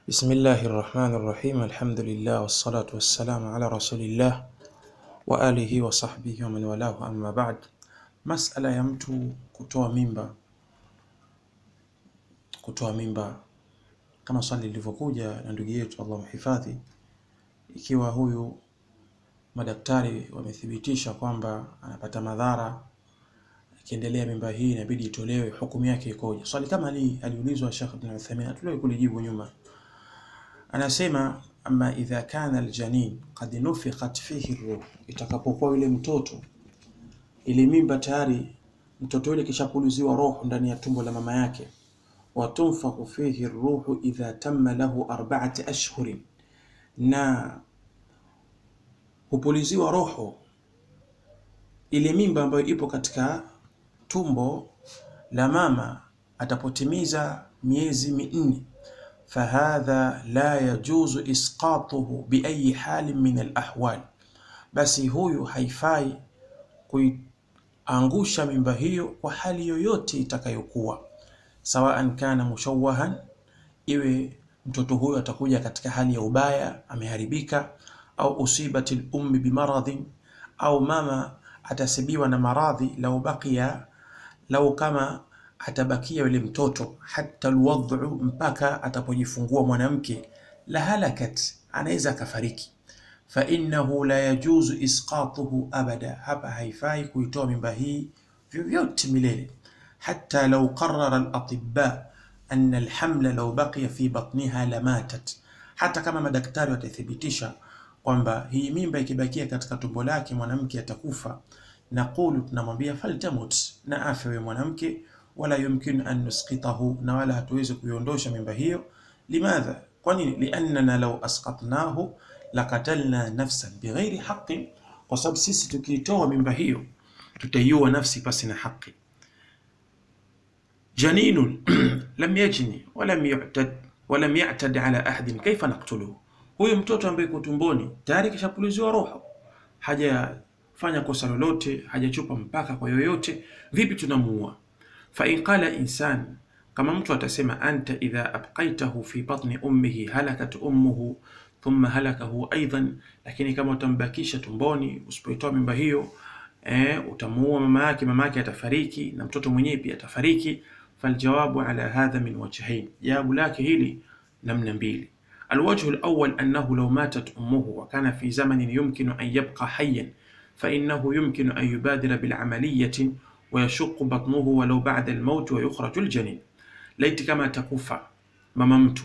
بسم الله الرحمن الرحيم الحمد لله والصلاة والسلام على رسول الله وآله وصحbihi ومن والاه amma ba'd. Masala ya mtu kutoa mimba, kutoa mimba kama swali lilivyokuja na ndugu yetu, Allah mhifadhi, ikiwa huyu madaktari wamethibitisha kwamba anapata madhara ikiendelea mimba hii inabidi itolewe, hukumu yake ikoje? Swali kama hili aliulizwa Sheikh Ibn Uthaymeen, tuliwahi kulijibu nyuma. Anasema ama idha kana aljanin qad nufiqat fihi ruh, itakapokuwa yule mtoto ile mimba tayari mtoto yule kishapuliziwa roho ndani ya tumbo la mama yake, wa tunfakhu fihi ruhu idha tamma lahu arba'ati ashhurin, na hupuliziwa roho ile mimba ambayo ipo katika tumbo la mama atapotimiza miezi minne fahadha la yajuzu isqatuhu biayi halin min alahwal, basi huyu haifai kuiangusha mimba hiyo kwa hali yoyote itakayokuwa, sawaan kana mushawahan, iwe mtoto huyo atakuja katika hali ya ubaya, ameharibika, au usibati lummi bimaradhin, au mama atasibiwa na maradhi, lau baqiya, lau kama atabakia yule mtoto hata alwadhu, mpaka atapojifungua mwanamke, la halakat, anaweza akafariki. Fa innahu la yajuzu isqatuhu abada, hapa haifai kuitoa mimba hii vyovyote milele. Hata lau qarara alatibba anna alhamla lau baqiya fi batniha lamatat, hata kama madaktari watathibitisha kwamba hii mimba ikibakia katika tumbo lake mwanamke atakufa, naqulu, tunamwambia faltamut, na afe huyo mwanamke wala yumkinu an nusqitahu, na wala hatuwezi kuiondosha mimba hiyo. Limadha? Kwa nini? Liannana law asqatnahu lakatalna nafsan bighairi haqqin, kwa sababu sisi tukiitoa mimba hiyo tutaiua nafsi pasi na haki. Janinun lam yajni walam yu'tad walam ya'tad ala ahadin kaifa naqtuluhu, huyu mtoto ambaye yuko tumboni tayari kishapuliziwa roho, hajafanya kosa lolote, hajachupa mpaka kwa yoyote, vipi tunamuua? fa in qala insan, kama mtu atasema anta idha abqaitahu fi batni ummihi halakat ummuhu thumma halakahu aidan, lakini kama utambakisha tumboni usipoitoa mimba hiyo eh, utamuua mama yake, mama yake atafariki na mtoto mwenyewe pia atafariki. Faljawabu ala hadha min wajhain, jawabu lake hili namna mbili. Alwajhu alawwal annahu law matat ummuhu wa kana fi zamanin yumkinu an yabqa hayyan fa innahu yumkinu an yubadira bilamaliyatin wayashuqu batnuhu walau ba'da almaut wa yukhraju aljanin, laiti kama atakufa mama mtu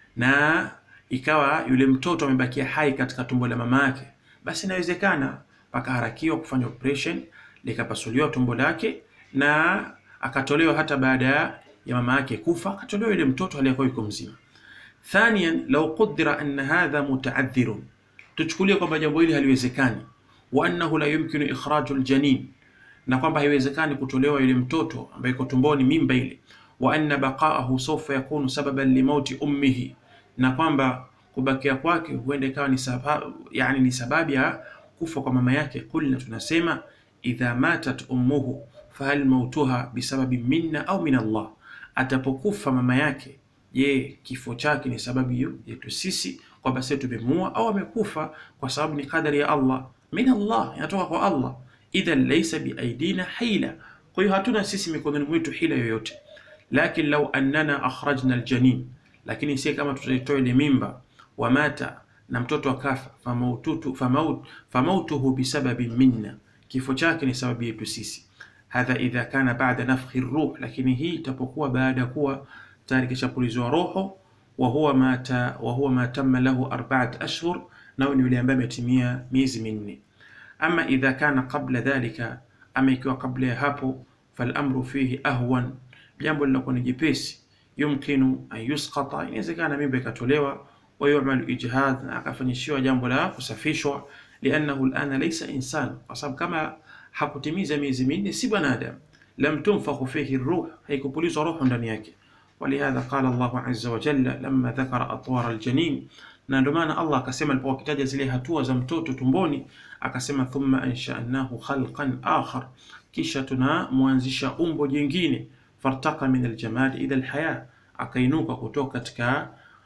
na ikawa yule mtoto amebakia hai katika tumbo la mama yake, basi inawezekana pakaharakiwa kufanya operation likapasuliwa tumbo lake na akatolewa hata baada ya mama yake kufa, akatolewa yule mtoto aliyekuwa yuko mzima. Thaniyan, law qudira anna hadha mutaadhirun, tuchukulie kwamba jambo hili haliwezekani, wa annahu la yumkinu ikhraju aljanin na kwamba haiwezekani kutolewa yule mtoto ambaye iko tumboni mimba ile, wa anna baqaahu sawfa yakunu sababan limauti ummihi, na kwamba kubakia kwake huenda ikawa ni sababu, yani ni sababu ya kufa kwa mama yake. Kulna, tunasema idha matat ummuhu fahal mautuha bisababi minna au min Allah, atapokufa mama yake, je, kifo chake ni sababu yetu sisi kwamba sisi tumemuua, au amekufa kwa sababu ni kadari ya Allah? Min Allah, inatoka kwa Allah idhan laysa biaidina hila, kwa hiyo hatuna sisi mikononi mwetu hila yoyote. Lakin law annana akhrajna aljanin, lakini si kama tutaitoa ile mimba, wa mata na mtoto akafa, famautuhu famaut famautuhu bisababi minna, kifo chake ni sababu yetu sisi. Hadha idha kana ba'da nafkhi ruh, lakini hii itapokuwa baada ya kuwa tayari kishapulizwa roho, wa huwa mata wa huwa ma tamma lahu arba'at ashhur, nao ni yule ambaye ametimia miezi minne. Ama idha kana qabla dhalika, ama ikiwa kabla ya hapo, falamru fihi ahwan, jambo linakuwa ni jepesi. Yumkinu an yusqata, inawezekana mimba ikatolewa, wa yu'malu ijhad, na akafanyishiwa jambo la kusafishwa. Liannahu alana laysa insan, kwa sababu kama hakutimiza miezi minne si bwanadamu. Lam tunfakhu fihi ruh, haikupulizwa roho ndani yake. Walihadha qala Allahu azza wa jalla lamma dhakara atwara aljanin na ndio maana Allah akasema alipokuwa akitaja zile hatua za mtoto tumboni, akasema thumma ansha'nahu khalqan akhar, kisha tunamwanzisha umbo jingine. Fartaqa min aljamad ila alhaya, akainuka kutoka katika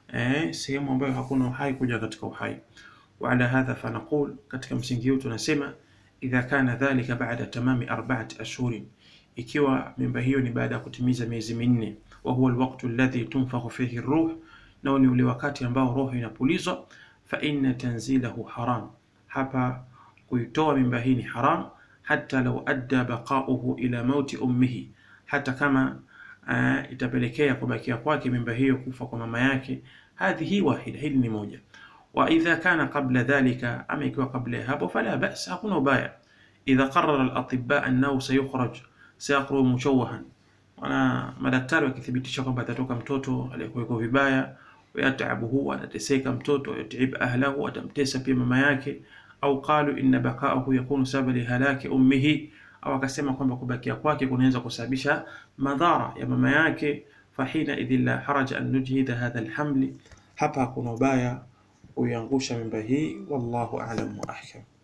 eh, sehemu ambayo hakuna uhai kuja katika uhai. Wa ala hadha fanaqul, katika msingi huu tunasema idha kana dhalika ba'da tamami arba'ati ashhurin, ikiwa mimba hiyo ni baada ya kutimiza miezi minne, wa huwa alwaqtu alladhi tunfakhu fihi ruh, nao ni ule wakati ambao roho inapulizwa, fa inna tanzilahu haram, hapa kuitoa mimba hii ni haram, hata law adda baqauhu ila mauti ummihi, hata kama uh, itapelekea kubakia kwake mimba hiyo kufa kwa mama yake. Hadhihi wahida, hili ni moja. Wa idha kana qabla dhalika, ama ikiwa kabla ya hapo, fala bas, hakuna ubaya. Idha qarara al-atibba annahu sayukhraj sayakhruju mushawahan, wana madaktari wakithibitisha kwamba atatoka mtoto aliyekuwa vibaya, wayatabuhu, atateseka mtoto, yatib ahlahu, atamtesa pia mama yake, au qalu inna baqa'ahu yakunu sababa li halaki ummihi, au akasema kwamba kubakia kwake kunaweza kusababisha madhara ya mama yake. Fahina idhin la haraja an nujhida hadha alhamli, hapa hakuna ubaya kuiangusha mimba hii. Wallahu a'lam wa ahkam.